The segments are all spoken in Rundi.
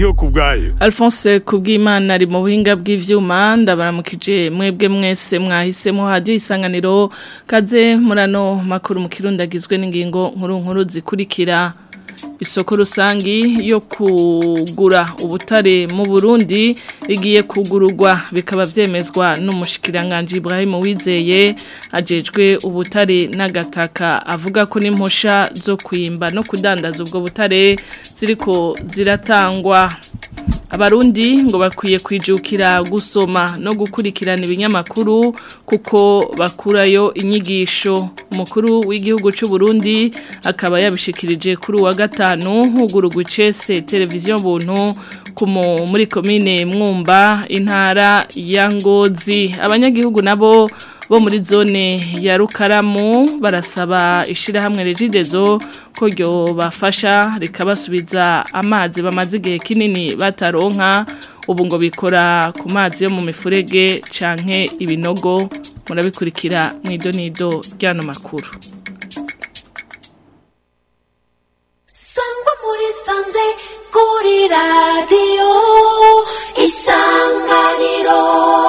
ndiyo kubwayo Alphonse kubw'Imana ari mu buhinga bw'ivyuma ndabaramukije mwebwe mwese mwahisemo hadiyo isanganiro kaze murano makuru mu kirundagizwe n'ingingo nkuru nkuru zikurikira isoko rusangi yo kugura ubutare mu Burundi rigiye kugururwa bikaba vyemezwa n'umushikiranganje Ibrahim Wizeye ajejwe ubutare n'agataka avuga ko n'impusha zo kwimba no kudandaza ubwo butare ziriko ziratangwa Abarundi ngo bakwiye kwijukira gusoma no gukurikirana ibinyamakuru kuko bakurayo inyigisho umukuru w'igihugu cy'u Burundi akaba yabishikirije kuri uwa gatanu hugurugwa icese televiziyo buntu kumu muri komine mwumba intara ya ngozi abanyagihugu nabo bo muri zone ya rukaramu barasaba ishirahamwe regidezo ko ryo bafasha rikabasubiza amazi bamaze igihe kinini bataronka ubu ngo bikora ku mazi yo mu mifurege canke ibinogo murabikurikira mu idonido ry'ano makuru sangwa muri sanze kuri radiyo isanganiro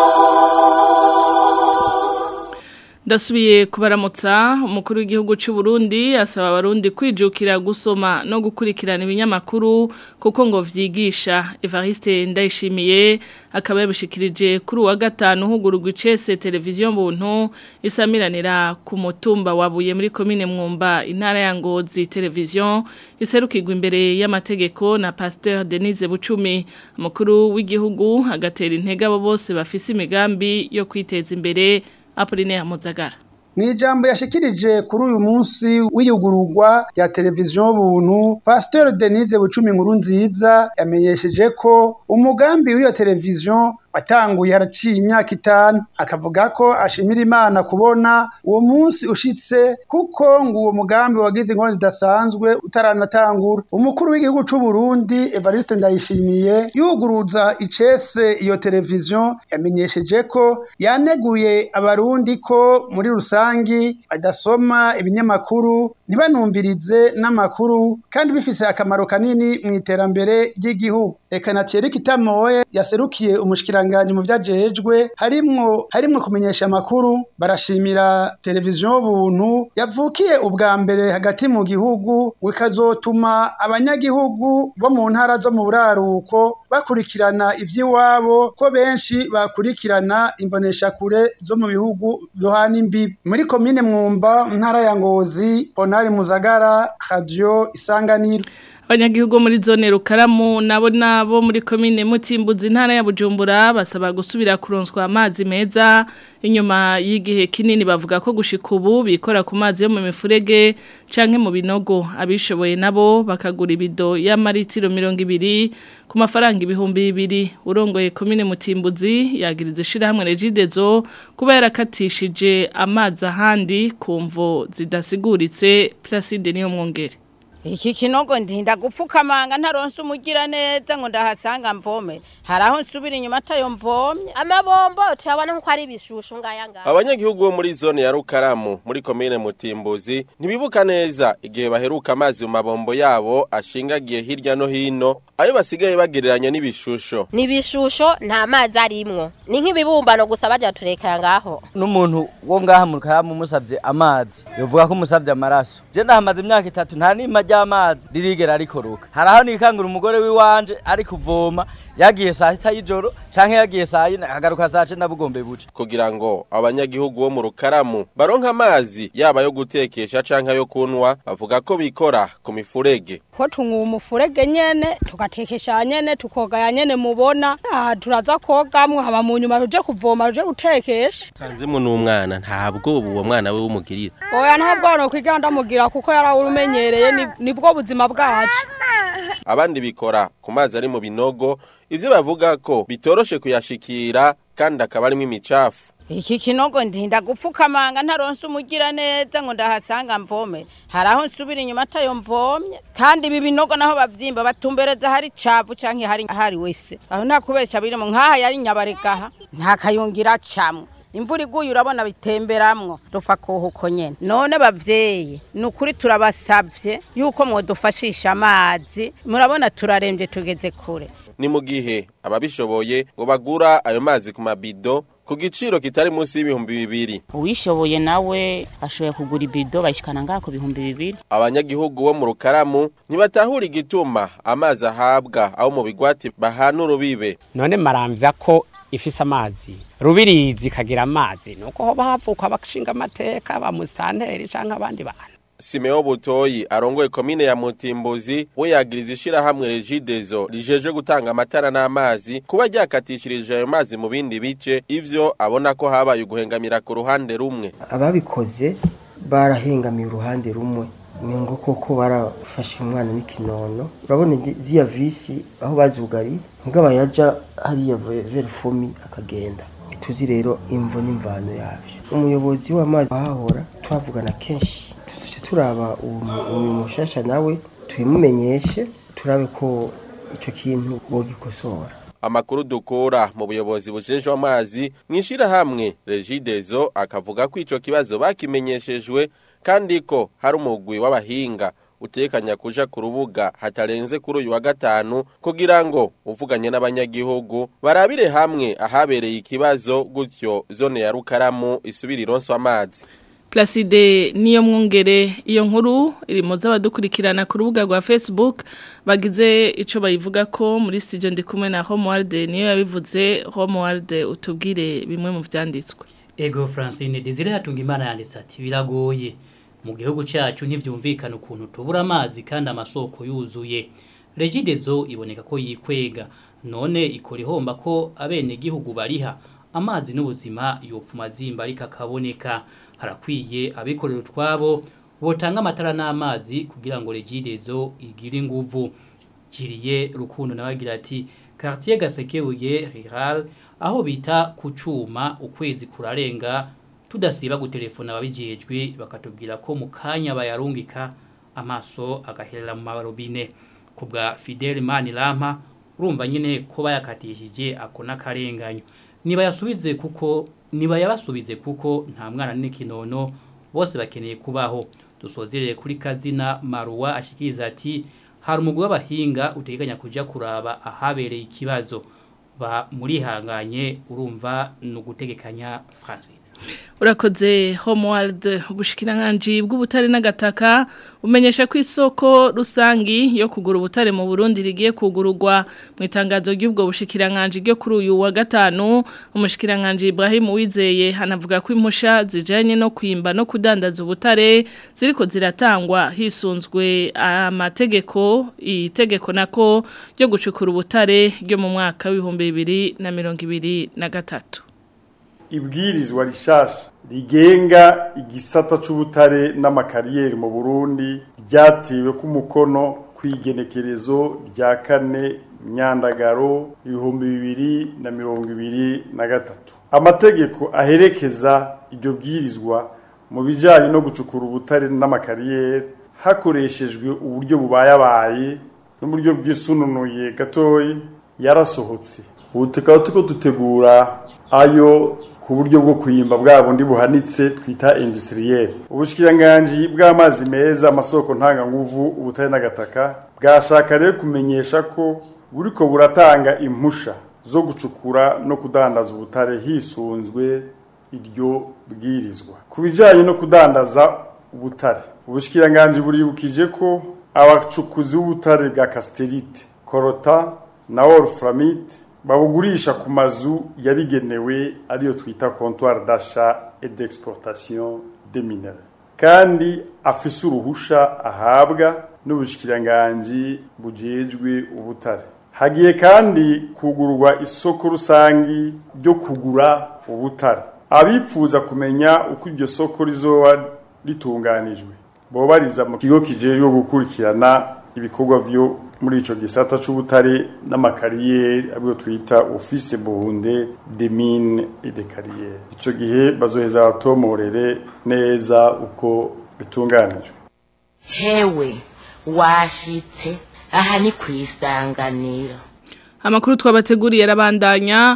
Ndasubiye kubaramutsa umukuru w'igihugu cy'u Burundi asaba abarundi kwijukira gusoma no gukurikirana ibinyamakuru kuko ngo vyigisha Evariste Ndayishimiye akaba yabishikirije kuri uwa gatanu hugurugwa icese televiziyo mbuntu isamiranira ku mutumba wabuye muri komine mwumba intara ya Ngozi televiziyo iserukirwa imbere y'amategeko na Pasteur Denise Bucumi umukuru w'igihugu agatera intege abo bose bafise imigambi yo kwiteza imbere Apoline Muzagara Mwijambo yashikirije kuri uyu munsi w'iyugururwa rya televiziyo buntu Pasteur Denise Bucumi nkuru nziza yamenyesheje ko umugambi w'iyo televiziyo watanguye haraciye imyaka itanu akavuga ko ashimira imana kubona uwo munsi ushitse kuko ngo uwo mugambi wagize inkonzi zidasanzwe utaranatangura umukuru w'igihugu c'u Burundi Evariste Ndayishimiye yuguruza icese iyo televiziyo yamenyesheje ko yaneguye abarundi ko muri rusangi badasoma ibinyamakuru ntibanumvirize n'amakuru kandi bifise akamaro kanini mu iterambere ry'igihugu eka na Thierry Kitamoye yaserukiye umushikiranganje mu vyajejwe harimwo harimwo kumenyesha amakuru barashimira televiziyo buntu yavukiye ubwa mbere hagati mu gihugu wikazotuma abanyagihugu bo mu ntara zo mu buraruko bakurikirana ivy'iwabo ko benshi bakurikirana imboneshakure zo mu bihugu yohana imbibi muri komine mwumba ntara ya ngozi Bonari Muzagara Radio Isanganiro Abanyagihugu muri zone rukaramu nabo nabo muri komine mutimbuzi ntara ya Bujumbura basaba gusubira kuronswa amazi meza inyuma y'igihe kinini bavuga ko gushika ubu bikora ku mazi yo mu mifurege canke mu binogo abishoboye nabo bakagura ibido y'amaritiro 200 ku mafaranga ibihumbi bibiri urongoye komine mutimbuzi yagiriza ishirahamwe regidezo kuba yarakatishije amazi ahandi kumvo zidasiguritse Placide niyo mwongere iki kinogo ndinda gupfukamanga ntaronse umugira neza ngo ndahasanga mvome hari aho nsubira inyuma atayo mvomye amabombo turabona nko ari ibishushu ngaya ngaya abanyagihugu bo muri zone ya rukaramu muri komine mutimbuzi ntibibuka neza igihe baheruka amazi mu mabombo yabo ashingagiye hirya no hino ayo basigaye bagereranya n'ibishusho ni ibishusho nta mazi arimwo ni nk'ibibumbano gusa bajya turekera ngaho n'umuntu wo ngaha mu rukaramu umusabye amazi yovuga ko umusabye amaraso je ndahamaze imyaka itatu nta nima ry'amazi ririgera rikoroka hari aho nikangura umugore w'iwanje ari kuvoma yagiye saa sita y'ijoro canke yagiye saa yine akagaruka saa cenda bugombe buce kugira ngo abanyagihugu bo mu rukaramu baronke amazi yaba yo gutekesha canke ayo kunwa bavuga ko bikora ku mifurege ko tunywa umufurege nyene tugatekesha nyene tukogaya nyene mubona aha turaza kogamwo haba mu nyuma tuje kuvoma tuje gutekesha sanzemo n'umwana ntabwo uwo mwana we wumugirira oya ntabwo no kwiga ndamugira kuko yarawumenyereye ni- nibwo buzima bwacu abandi bikora ku mazi ari mu binogo ivyo bavuga ko bitoroshe kuyashikira kandi akaba arimwo imicafu iki kinogo ndinda gupfukamanga ntaronse umugira neza ngo ndahasanga mvome hari aho nsubira inyuma atayo mvomye kandi ibi binogo naho bavyimba batumbereza hari cavu canke hari hari wese aho nta kubesha birimo nk'aha yari nyabaregaha nta kayungira camwe imvura iguye urabona bitemberamwo dupfa kuhuko nyene none bavyeyi ni ukuri turabasavye yuko mwodufashisha amazi murabona turarembye tugeze kure ni mu gihe ababishoboye ngo bagura ayo mazi ku mabido ku giciro kitari munsi y'ibihumbi bibiri uwishoboye nawe ashoboye kugura ibido bayishikana ngaha ku bihumbi bibiri abanyagihugu bo mu rukaramu ntibatahura igituma amazi ahabwa abo mu bigwati bahana urubibe none maramvya ko ifise amazi rubirizi ikagira amazi nuko hoba havuka abashinga amateka ba musitanteri canke abandi bantu Simeo Butoyi arongoye komine ya Mutimbuzi we yagiriza ishirahamwe Regidezo rijeje gutanga amatara n'amazi kuba ryakatishirije ayo mazi mu bindi bice ivyo abona ko habaye uguhengamira ku ruhande rumwe ababikoze barahengamiye uruhande rumwe ni ngo koko barafashe umwana n'ikinono urabona ziya visi aho bazugari mugaba yaja hariya verifumi akagenda ituzi rero imvo n'imvano yavyo umuyobozi w'amazi ahahora twavugana kenshi turaba uwo mushasha nawe tubimumenyeshe turabe ko icyo kintu wogikosora amakuru dukura mu buyobozi bujeje amazi mwishira hamwe Regidezo akavuga ko ico kibazo bakimenyeshejwe kandi ko hari umugwi w'abahinga utekanya kuja ku rubuga hatarenze kuri uyu wa gatanu kugira ngo uvuganye n'abanyagihugu barabire hamwe ahabereye ikibazo gutyo zone ya Rukaramu isubira ironswa amazi Placide niyo mwungere iyo nkuru iri mu z'abadukurikirana ku rubuga rwa Facebook bagize ico bayivuga ko muri studio ndi kumwe na Homeworld niyo yabivuze Homeworld utubwire bimwe mu vyanditswe Ego Francine Desire hatunga imana yanditse ati biragoye mu gihugu cyacu ntivyumvikana ukuntu tubura amazi kandi amasoko yuzuye Regidezo iboneka ko yikwega none ikora ihomba ko abene gihugu bariha amazi n'ubuzima yopfuma zimba ariko akaboneka harakwiye abikorera utwabo botanga amatara n'amazi kugira ngo regidezo igire inguvu kiriye rukundo nabagira ati quartier gasekebuye rural aho bita ku cuma ukwezi kurarenga tudasiba gutelefona ababijejwe bakatubwira ko mu kanya bayarungika amaso agaherera mu marobine kubwa Fidel Manirampa urumva nyine ko bayakatishije akona karenganyo niba yasubize kuko niba yabasubize kuko nta mwana n'ikinono bose bakeneye kubaho dusozereye kuri kazina maruwa ashikiriza ati hari umugwi w'abahinga utegekanya kuja kuraba ahabereye ikibazo ba muri hanganye urumva no gutegekanya Francine urakoze homeworld ubushikiranganje bw'ubutare n'agataka umenyesha ko isoko rusangi yo kugura ubutare mu Burundi rigiye kugururwa mu itangazo ry'ubwo bushikiranganje ryo kuri uyu wa gatanu umushikiranganje Ibrahim Uwizeye hanavuga ko impusha zijanye no kwimba no kudandaza ubutare ziriko ziratangwa hisunzwe amategeko itegeko nako ryo gucukura ubutare ryo mu mwaka w'ibihumbi bibiri na mirongo ibiri na gatatu ibwirizwa rishasha rigenga igisata c'ubutare n'amakariyeri mu Burundi ryatewe ku mukono kwigenekerezo rya kane myandagaro ibihumbi bibiri na mirongo ibiri na gatatu amategeko aherekeza iryo bwirizwa mu bijanye no gucukura ubutare n'amakariyeri hakoreshejwe uburyo bubayabaye n'uburyo bwisununuye gatoyi yarasohotse ubu tukaba tuko dutegura ayo ku buryo bwo kuyimba bwa bundi buhanitse twita industriel ubushikiranganje bw'amazi meza amasoko ntanganguvu ubutare n'agataka bwashaka rero kumenyesha ko buriko buratanga impusha zo gucukura no kudandaza ubutare hisunzwe iryo bwirizwa ku bijanye no kudandaza ubutare ubushikiranganje buribukije ko abacukuzi b'ubutare bwa casterite korota na wolframite babugurisha ku mazu yabigenewe ariyo twita comptoir d'achat et d'exportation des minerais kandi afise uruhusha ahabwa n'ubushikiranganje bujejwe ubutare hagiye kandi kugurwa isoko rusangi ryo kugura ubutare abipfuza kumenya uko iryo soko rizoba ritunganijwe bobariza mu kigo kijejwe gukurikirana ibikorwa vyo muri ico gisata c'ubutare n'amakariyeri abyo twita office buhunde de mine et de carrière ico gihe bazoheza batomorere neza uko bitunganijwe hewe washitse aha ni kwisanganira Amakuru twabateguriye arabandanya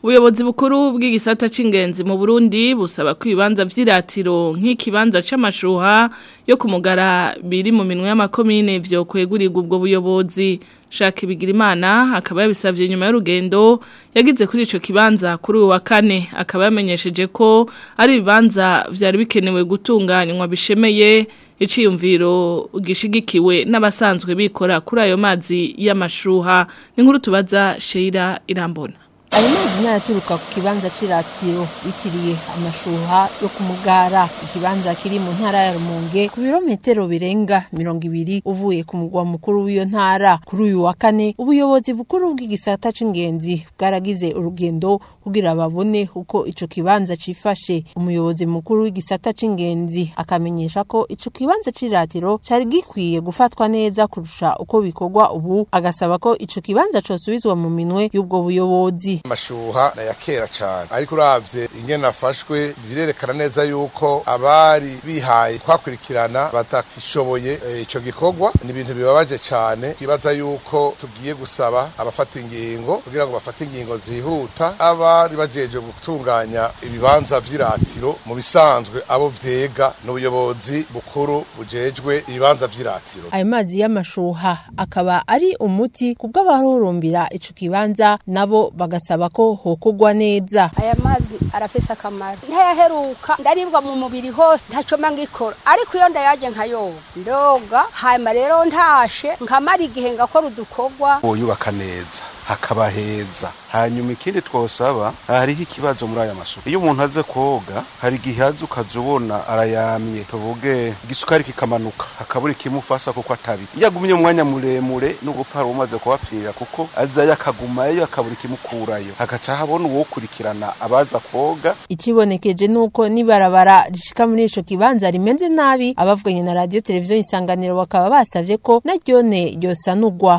Ubuyobozi bukuru bw'igisata c'ingenzi mu Burundi busaba ko ibibanza vy'iratiro nk'ikibanza c'amashuha yo kumugara biri mu minwe y'amakomine vyo kwegurirwa ubwo buyobozi Jacques Bigirimana akaba yabisavye nyuma y'urugendo yagize kuri ico kibanza kuri uyu wa kane akaba yamenyesheje ko ari ibibanza vyari bikenewe gutunganywa bishemeye iciyumviro gishigikiwe n'abasanzwe bikora kuri ayo mazi y'amashuha ni nkuru tubaza Sheila Irambona ayo mazi ntayaturuka ku kibanza c'iratiro bitiriye amashuha yo ku mugara ikibanza kiri mu ntara ya rumonge ku birometero birenga mirongo ibiri uvuye ku mugwa mukuru w'iyo ntara kuri uyu wa kane ubuyobozi bukuru bw'igisata c'ingenzi bwaragize urugendo kugira babone uko ico kibanza cifashe umuyobozi mukuru w'igisata c'ingenzi akamenyesha ko ico kibanza c'iratiro cari gikwiye gufatwa neza kurusha uko bikorwa ubu agasaba ko ico kibanza cosubizwa mu minwe y'ubwo buyobozi amashuha na ya kera cyane ariko uravye ingene afashwe birerekana neza yuko abari bihaye kwakurikirana batakishoboye ico gikorwa ni ibintu bibabaje cyane twibaza yuko tugiye gusaba abafata ingingo kugira ngo bafate ingingo zihuta abari bajeje gutunganya ibibanza vy'iratiro mu bisanzwe abo vyega n'ubuyobozi bukuru bujejwe ibibanza vy'iratiro ayo mazi y'amashuha akaba ari umuti kubw'abahurumbira ico kibanza nabo bagasaba ko hokugwa neza aya mazi arafise akamaro ntayaheruka ndaribwa mu mubiri hose ntacoma ngikora ariko iyo ndayaje nkayoba ndoga hanyuma rero ntashe nkamara igihe ngakora udukorwa yubaka neza hakaba heza hanyuma ikindi twosaba hariho ikibazo muri aya masuku iyo umuntu aze koga hari igihe aza ukaza ubona arayamye tuvuge igisukari kikamanuka hakabura ikimufasa kuko atabi iyo agumye umwanya muremure n'ugupfa hari umaze kuhapfira kuko azayo akagumayo akabura ikimukurayo hagaca habona uwokurikirana abaza koga ikibonekeje nuko nibarabara rishika muri ico kibanza rimeze nabi abavuganye na radio televiziyo isanganiro bakaba basavye ko naryone ryosanurwa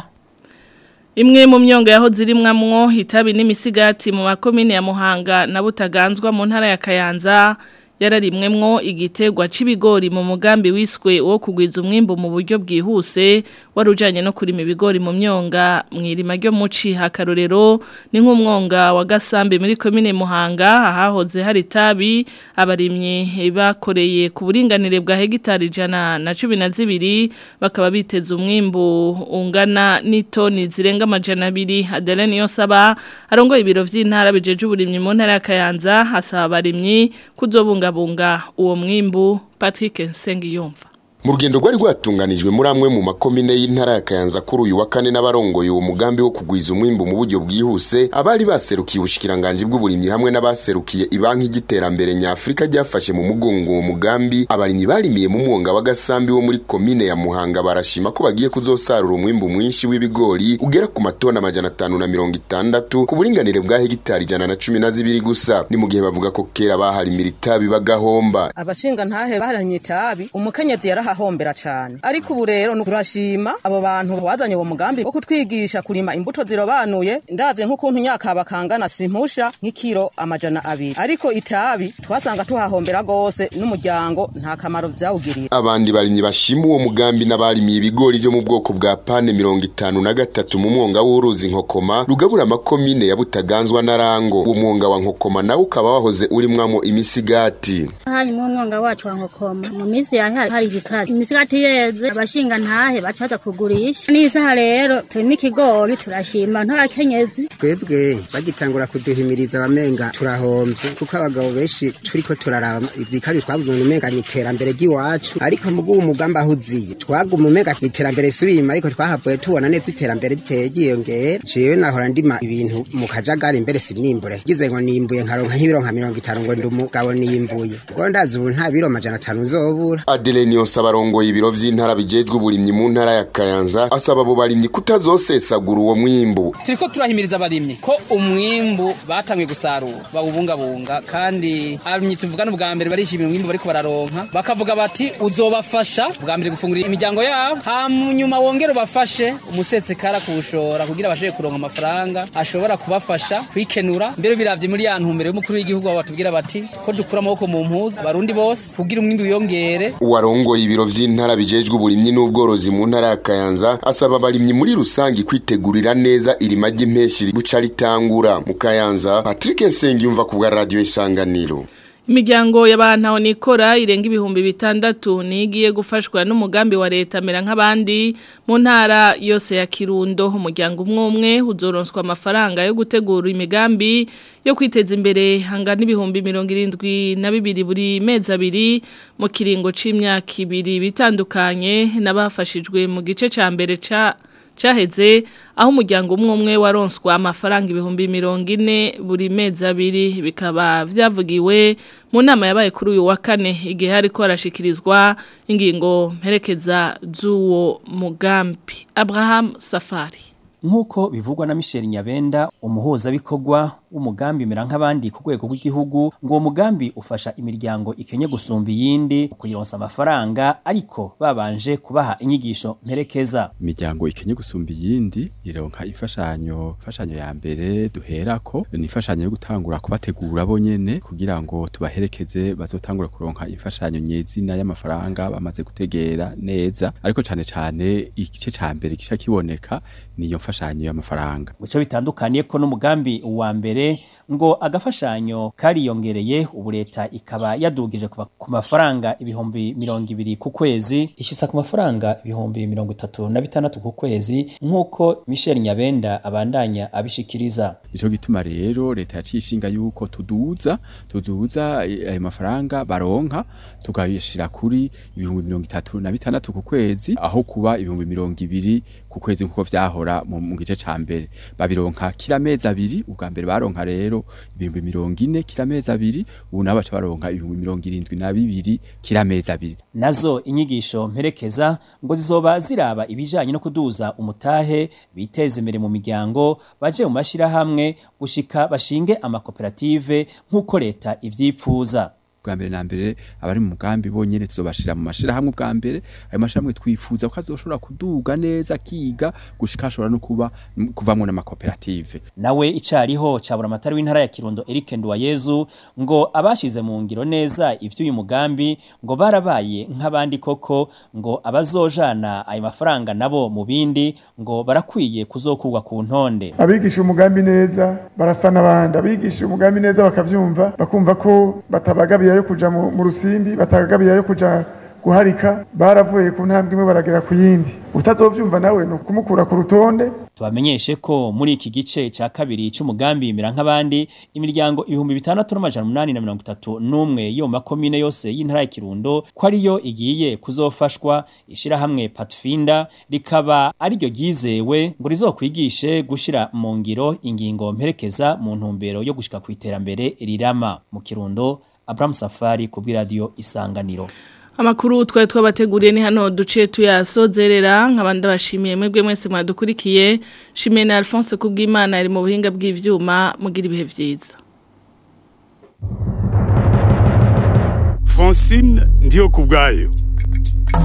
Imwe mu myonga yaho zirimwamwo itabi n'imisigati mu makomine ya Muhanga na Butaganzwa mu ntara ya Kayanza yararimwemwo igitegwa c'ibigori mu mugambi wiswe wo kugwiza umwimbo mu buryo bwihuse warujanye no kurima ibigori mu myonga mwirima ryo muci hakarorero ni nk'umwonga wa Gasambe muri komine Muhanga ahahoze hari tabi abarimye bakoreye ku buringanire bwa hegitari jana na cumi na zibiri bakaba biteze umwimbo ungana n'itoni zirenga amajana abiri Adeline Yosaba arongoye ibiro vy'intara bijeje uburimyi mu ntara ya Kayanza hasaba abarimyi kuzobunga kubungabunga uwo mwimbu Patrick Nsengiyumva mu rugendo rwari rwatunganijwe muri amwe mu makomine y'intara ya Kayanza kuri uyu wa kane n'abarongoye uwo mugambi wo kugwiza umwimbu mu buryo bwihuse abari baserukiye ubushikiranganje bw'uburimyi hamwe n'abaserukiye ibanki y'iterambere nyafrika ryafashe mu mugongo uwo mugambi abarimyi barimiye mu mwonga wa Gasambi wo muri komine ya Muhanga barashima ko bagiye kuzosarura umwimbu mwinshi w'ibigori ugera ku matona amajana atanu na mirongo itandatu ku buringanire bwa hegitari ijana na cumi na zibiri gusa ni mu gihe bavuga ko kera baharimira itabi bagahomba abashinga ntahe baranye itabi umukenyezi yaraha hombera cyane ariko ubu rero turashima abo bantu bazanye uwo mugambi wo kutwigisha kurima imbuto zirobanuye ndavye nk'ukuntu nyakaba kangana simpusha nk'ikiro amajana abiri ariko itabi twasanga tuhahombera gose n'umuryango nta kamaro vyawugiriye abandi barimyi bashima uwo mugambi n'abarimiye ibigori vyo mu bwoko bwa pane mirongo itanu na gatatu mu mwonga w'uruzi nkokoma rugabura amakomine ya butaganzwa na rango uwo mwonga wa nkokoma nawe ukaba wahoze urimwamo imisigati hari mu mwonga wacu wa nkokoma mu minsi yahe hari igikari imisigati yeze abashinga ntahe bacaza kugurisha n'isaha rero turi n'ikigori turashima ntakenyezi twebwe bagitangura kuduhimiriza abamenga turahomvye kuko abagabo benshi turiko turaraba ibikari twabuze mu menga ni iterambere ry'iwacu ariko mu bw'uwo mugambi aho uziye twaguma umenga iterambere subima ariko twahavuye tubona neza iterambere riteye ryiyongera jewe nahora ndima ibintu mu kajagari mbere sinimbure gize ngo nimbuye nkaronka nk'ibiro nka mirongo itanu ngo ndi umugabo nimbuye ubwo ndazi ubu nta biro majana atanu nzobura Adeline Yosaba arongoye ibiro vy'intara bijejwe uburimyi mu ntara ya Kayanza asaba abo barimyi kutazosesagura uwo mwimbu turiko turahimiriza abarimyi ko umwimbu batangiye gusarura bawubungabunga kandi abarimyi tuvugana ubwa mbere barishimira umwimbu bariko bararonka bakavuga bati uzobafasha bwa mbere gufungurira imiryango yabo hanyuma wongere ubafashe umusesekara kuwushora kugira bashobore kuronka amafaranga ashobora kubafasha kwikenura mbere biravye muri ya ntumbero y'umukuru w'igihugu abo batubwira bati ko dukura amaboko mu mpuzu barundi bose kugira umwimbu wiyongere uwarongoye ibiro biro vy'intara bijejwe uburimyi n'ubworozi mu ntara ya Kayanza asaba abarimyi muri rusangi kwitegurira neza irima ry'impeshi buca ritangura mu Kayanza Patrick Nsengiyumva ku bwa radio Isanganiro Imiryango y'abantu nikora irenga ibihumbi bitandatu nigiye gufashwa n'umugambi wa leta mera nk'abandi mu ntara yose ya Kirundo umuryango umwe umwe uzoronswa amafaranga yo gutegura imigambi yo kwiteza imbere hangana ibihumbi mirongo irindwi na bibiri buri mezi abiri mu kiringo c'imyaka ibiri bitandukanye n'abafashijwe mu gice ca mbere ca caheze aho umuryango umwe umwe waronswa amafaranga ibihumbi mirongo ine buri mezi abiri bikaba vyavugiwe mu nama yabaye kuri uyu wa kane igihe hariko harashikirizwa ingingo mperekeza z'uwo mugambi Abraham Safari nk'uko bivugwa na Michel Nyabenda umuhuzabikorwa w'umugambi mera nk'abandi ku rwego rw'igihugu ngo uwo mugambi ufasha imiryango ikenye gusumba iyindi kuyironsa amafaranga ariko babanje kubaha inyigisho mperekeza imiryango ikenye gusumba iyindi ironka imfashanyo imfashanyo ya mbere duherako ni imfashanyo yo gutangura kubategura bo nyene kugira ngo tubaherekeze bazotangura kuronka imfashanyo nyezina y'amafaranga bamaze gutegera neza ariko cane cane igice ca mbere gica kiboneka niyo mfashanyo y'amafaranga Muco bitandukaniye ko n'umugambi wa mbere ngo agafashanyo kariyongereye ubu leta ikaba yadugije kuva ku mafaranga ibihumbi mirongo ibiri ku kwezi ishisa ku mafaranga ibihumbi mirongo itatu na bitandatu ku kwezi nk'uko Michel Nyabenda abandanya abishikiriza Nico gituma rero leta yaciye ishinga yuko tuduza tuduza ayo mafaranga baronka tukayishira kuri ibihumbi mirongo itatu na bitandatu ku kwezi aho kuba ibihumbi mirongo ibiri ku kwezi nkuko vyahora mu mu gice ca mbere babironka kila mezi abiri ubwa mbere baronka rero ibihumbi mirongo ine kila mezi abiri ubu nabo baca baronka ibihumbi mirongo irindwi na bibiri kila mezi abiri nazo inyigisho mperekeza ngo zizoba ziraba ibijanye no kuduza umutahe biteze imbere mu miryango baje mu mashirahamwe gushika bashinge amakoperative nk'uko leta ivyipfuza bwa mbere na mbere abari mu mugambi bonyene tuzobashira mu mashirahamwe bwa mbere ayo mashirahamwe twifuza ko azoshobora kuduga neza kiga gushika ashobora no kuba kuvamwo n'amakoperative nawe icariho cabura amatari w'intara ya Kirundo Eric Nduwayezu ngo abashize mu ngiro neza ivy'uyu mugambi ngo barabaye nk'abandi koko ngo abazojana ayo mafaranga nabo mu bindi ngo barakwiye kuzokurwa ku ntonde abigisha umugambi neza barasa n'abandi abigisha umugambi neza bakavyumva bakumva ko batabagabiye yo kuja mu mu rusimbi batagabiye yo kuja guharika baravuye ku ntambwe imwe baragera ku yindi utazovyumva nawe no kumukura ku rutonde tubamenyeshe ko muri iki gice ca kabiri c'umugambi mera nk'abandi imiryango ibihumbi bitandatu n'amajana umunani na mirongo itatu n'umwe yo mu makomine yose y'intara ya Kirundo ko ariyo igiye kuzofashwa ishirahamwe Patfinda rikaba ariryo ryizewe ngo rizokwigishe gushira mu ngiro ingingo mperekeza mu ntumbero yo gushika ku iterambere rirama mu Kirundo Abraham Safari ku bw'iradio Isanganiro Amakuru twari twabateguriye ni hano duce tuyasozerera nk'abandi bashimiye mwebwe mwese mwadukurikiye shimiye na Alphonse kubw'Imana ari mu buhinga bw'ivyuma mugira ibihe vyiza Francine ndiyo kubgayo